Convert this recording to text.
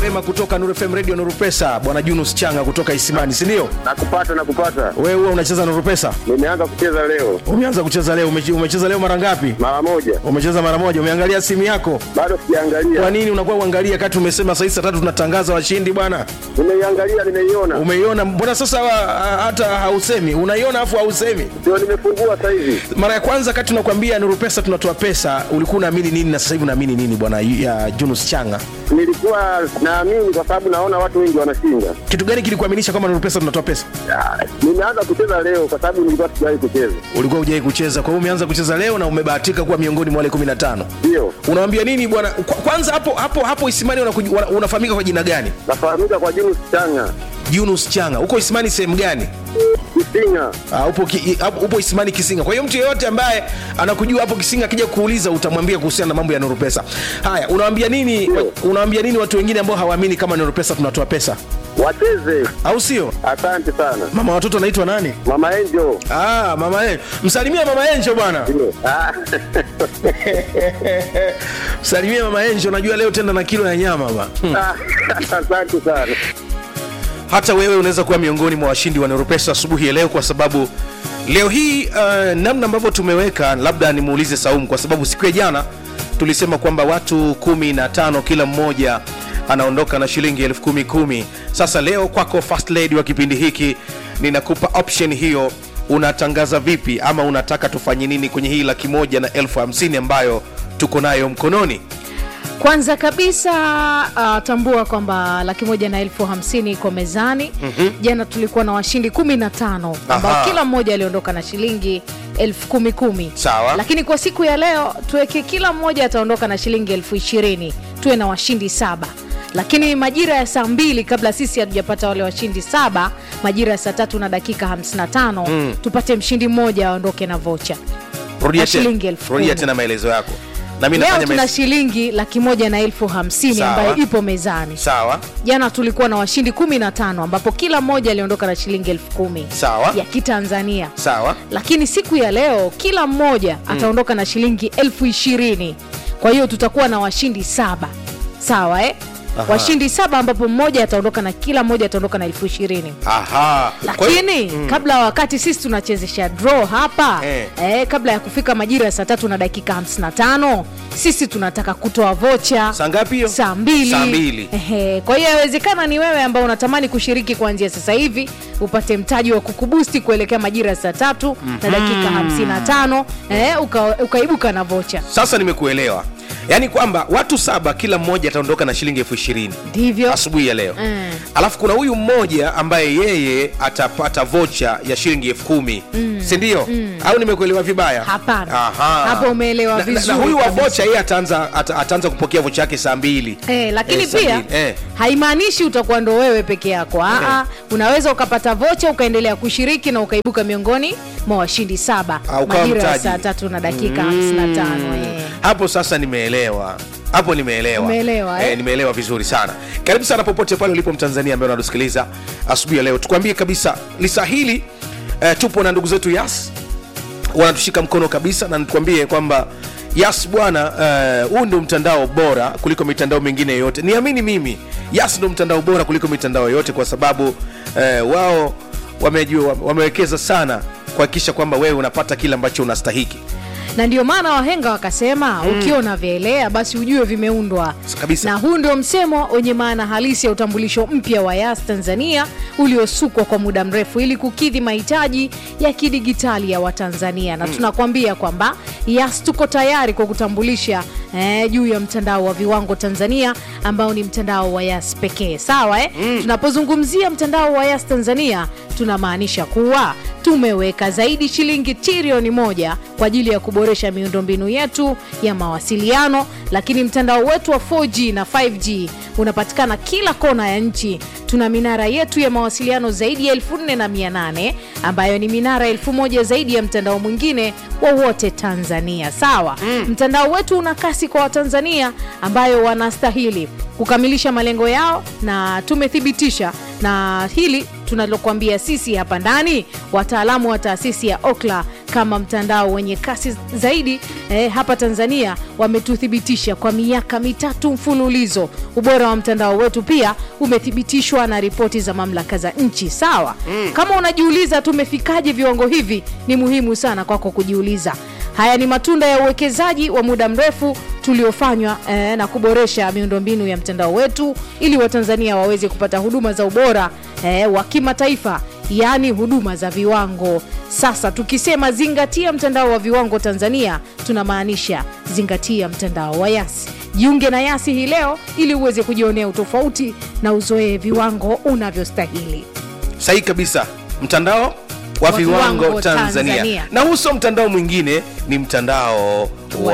mapema kutoka Nuru FM Radio Nuru Pesa, bwana Junus Changa kutoka Isimani, si ndio? Nakupata, nakupata. Wewe huwa unacheza Nuru Pesa? Nimeanza kucheza leo Umeanza kucheza leo? Umeche- Umecheza leo mara ngapi? mara moja, Umecheza mara moja. Umeangalia simu yako? bado Kwa sijaangalia. nini unakuwa uangalia kati umesema saa hizi saa tatu tunatangaza washindi bwana? Nimeiangalia, nimeiona, Umeiona? Mbona sasa wa- hata hausemi? Unaiona afu hausemi? ndio nimefungua sasa hivi. Mara ya kwanza kati tunakwambia Nuru Pesa tunatoa pesa, ulikuwa unaamini nini na sasa hivi unaamini nini bwana ya Junus Changa? Nilikuwa naamini kwa sababu naona watu wengi wanashinda. Kitu gani kilikuaminisha kwamba Nuru Pesa tunatoa pesa? Ah, Nimeanza kucheza leo kwa sababu nilikuwa sijawahi kucheza. Ulikuwa hujai kucheza, kwa hiyo umeanza kucheza leo na umebahatika kuwa miongoni mwa wale 15. Ndio Unawambia nini bwana? Kwa- Kwanza hapo hapo hapo Isimani unakuj- wana- unafahamika kwa jina gani? nafahamika kwa Junus Changa Yunus Changa. Uko Isimani sehemu gani? Kisinga. Uh, upo, ki, hapo- upo Isimani Kisinga. Kwa hiyo mtu yeyote ambaye anakujua hapo Kisinga akija kuuliza utamwambia kuhusiana na mambo ya Nuru Pesa. Haya, unawaambia nini Ndio. unawaambia nini watu wengine ambao hawaamini kama Nuru Pesa tunatoa pesa? Wacheze. Au sio? Asante sana Mama watoto anaitwa nani? Mama Angel. Ah, mama Enjo. Msalimie mama Enjo bwana. Ndio. Ah, Msalimie mama Enjo, najua leo tenda na kilo ya nyama ba. Hmm. Asante sana. hata wewe unaweza kuwa miongoni mwa washindi wa Neuropesa asubuhi ya leo, kwa sababu leo hii uh, namna ambavyo tumeweka, labda nimuulize Saumu, kwa sababu siku ya jana tulisema kwamba watu kumi na tano kila mmoja anaondoka na shilingi elfu kumi kumi. Sasa leo kwako first lady wa kipindi hiki, ninakupa option hiyo. Unatangaza vipi ama unataka tufanye nini kwenye hii laki moja na elfu hamsini ambayo tuko nayo mkononi? Kwanza kabisa uh, tambua kwamba laki moja na elfu hamsini iko mezani. mm-hmm. Jana tulikuwa na washindi kumi na tano ambao Aha. kila mmoja aliondoka na shilingi elfu kumi kumi. Sawa. Lakini kwa siku ya leo tuweke kila mmoja ataondoka na shilingi elfu ishirini tuwe na washindi saba lakini majira ya saa mbili kabla sisi hatujapata wale washindi saba majira ya saa tatu na dakika 55 mm. tupate mshindi mmoja aondoke na vocha Rudia Na tena- shilingi elfu rudia kumi. tena maelezo yako na mimi leo nafanya tuna maelezo- shilingi laki moja na elfu hamsini Sawa. ambayo ipo mezani sawa jana tulikuwa na washindi 15 ambapo kila mmoja aliondoka na shilingi elfu kumi Sawa. ya kitanzania sawa lakini siku ya leo kila mmoja ataondoka na shilingi elfu ishirini kwa hiyo tutakuwa na washindi saba sawa eh? Aha. washindi saba ambapo mmoja ataondoka na kila mmoja ataondoka na elfu ishirini aha Kwa hiyo- lakini kabla wakati sisi tunachezesha draw hapa Eh. eh, kabla ya kufika majira ya saa tatu na dakika 55 sisi tunataka kutoa vocha Saa ngapi hiyo? saa mbili. Saa mbili. Ehe, kwa hiyo yawezekana ni wewe ambao unatamani kushiriki kuanzia sasa hivi upate mtaji wa kukubusti kuelekea majira ya saa tatu na dakika 55 eh, uka, ukaibuka na vocha sasa nimekuelewa yaani kwamba watu saba kila mmoja ataondoka na shilingi elfu ishirini ndivyo asubuhi ya leo Mm. alafu kuna huyu mmoja ambaye yeye atapata vocha ya shilingi elfu kumi sindio au nimekuelewa vibaya Hapana. Aha. Hapo umeelewa Na- na- vizuri na huyu wa kabisa. vocha yeye ataanza ata, ataanza kupokea vocha yake saa mbili Eh, lakini Eh, saa pia mbili. Eh. haimaanishi utakuwa ndo wewe peke yako Aa, unaweza ukapata vocha ukaendelea kushiriki na ukaibuka miongoni mwa washindi saba Au ukawa majira ya mtaji. saa tatu na dakika 55 eh. hapo sasa nimeelewa hapo nimeelewa Umeelewa, eh? nimeelewa vizuri sana karibu sana popote pale ulipo mtanzania ambaye unatusikiliza asubuhi ya leo tukwambie kabisa lisa hili eh, tupo na ndugu zetu yas wanatushika mkono kabisa na nitukwambie kwamba yas bwana eh, huu ndio mtandao bora kuliko mitandao mingine yoyote niamini mimi yas ndio mtandao bora kuliko mitandao yoyote kwa sababu eh, wao wamejua wamewekeza sana kuhakikisha kwamba wewe unapata kile ambacho unastahiki na ndio maana wahenga wakasema ukiwa unavyelea basi ujue vimeundwa Kabisa. na huu ndio msemo wenye maana halisi ya utambulisho mpya wa yas tanzania uliosukwa kwa muda mrefu ili kukidhi mahitaji ya kidigitali ya watanzania na tunakwambia kwamba yas tuko tayari kwa kutambulisha eh, juu ya mtandao wa viwango tanzania ambao ni mtandao wa yas pekee sawa eh? tunapozungumzia mtandao wa yas tanzania tunamaanisha kuwa tumeweka zaidi shilingi trilioni moja kwa ajili ya kuboresha miundombinu yetu ya mawasiliano lakini mtandao wetu wa 4g na 5g unapatikana kila kona ya nchi tuna minara yetu ya mawasiliano zaidi ya 4800 ambayo ni minara 1000 zaidi ya mtandao mwingine wowote tanzania sawa mm. mtandao wetu una kasi kwa watanzania ambayo wanastahili kukamilisha malengo yao na tumethibitisha na hili tunalokuambia sisi hapa ndani wataalamu wa taasisi ya okla kama mtandao wenye kasi zaidi eh, hapa Tanzania wametuthibitisha kwa miaka mitatu mfululizo. Ubora wa mtandao wetu pia umethibitishwa na ripoti za mamlaka za nchi. Sawa, kama unajiuliza tumefikaje viwango hivi, ni muhimu sana kwako kujiuliza. Haya ni matunda ya uwekezaji wa muda mrefu tuliofanywa eh, na kuboresha miundombinu ya mtandao wetu ili Watanzania waweze kupata huduma za ubora eh, wa kimataifa yaani huduma za viwango. Sasa tukisema zingatia mtandao wa viwango Tanzania, tunamaanisha zingatia mtandao wa Yasi. Jiunge na Yasi hii leo ili uweze kujionea utofauti na uzoee viwango unavyostahili. sahihi kabisa mtandao wa Wa viwango viwango tanzania, Tanzania. na huu sio mtandao mwingine ni mtandao wa